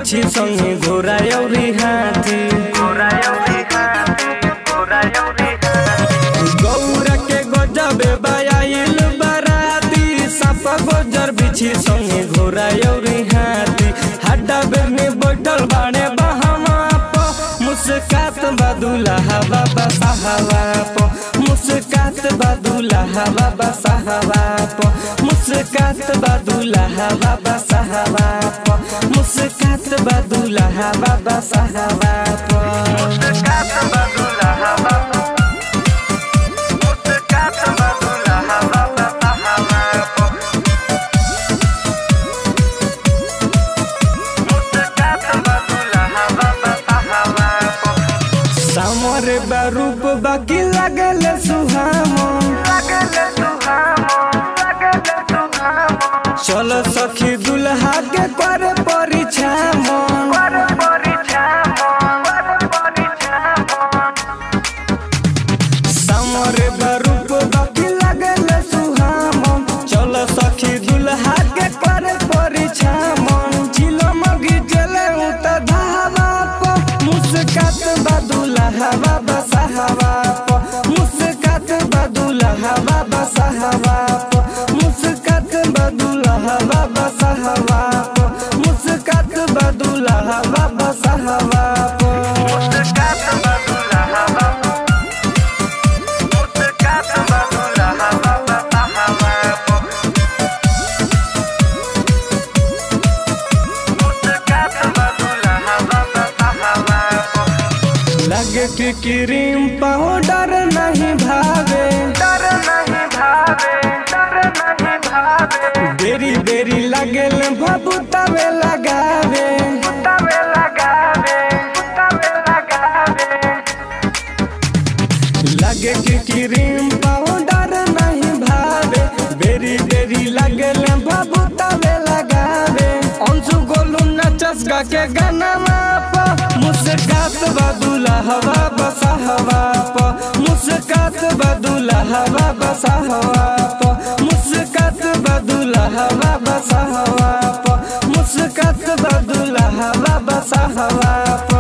बिछी संगे घोड़ा औरी हाथी गौरा के गजबे बयाइल बराती सप गोजर बिछी संगे घोड़ा औरी हाथी हड्डा बेरने बैठल बाड़े बहवा प मुस्कात बदुला हवा बसा हवा प मुस्कात बदुला हवा बसा हवा प मुस्कात बदुला हवा बसा हवा प मुस्कात बदुला हवा बसा हवा प मुस्कात बदुला हवा मुस्कात बदुला हवा बसा हवा प मुस्कात बदुला हवा बसा हवा प सामर बारूप बाकी लगल सुहामो चल सखी दुल्हा के कर परिछामो सामर बारूप बाकी लगल सुहामो चल सखी दुल्हा के कर परिछामो चिलो मगी चले उत धावा प मुस्कात बदुला हवा बसा हवा प मुस्कात बदुला हवा बसा हवा प मुस्कात बदुला हवा बसा हवा प मुस्कात बदुला हवा बसा हवा प मुस्कात बदुला हवा मुस्कात बदुला हवा बसा हवा प मुस्कात बदुला हवा बसा हवा प लगे कि क्रीम पाउडर नहीं भावे डर नहीं भावे डर नहीं भावे बेरी बेरी लगल भबुतावे लगावे तवे लगावे तवे लगावे लगे कि क्रीम पाउडर नहीं भावे बेरी बेरी लगल भबुतावे लगावे अंशु गोलू नचसगा के गाना प मुस्कात बदुला हवा बसा हवा प मुस्कात बदुला हवा बसा हवा प मुस्कात बदुला हवा बसा हवा प मुस्कात बदुला हवा बसा हवा प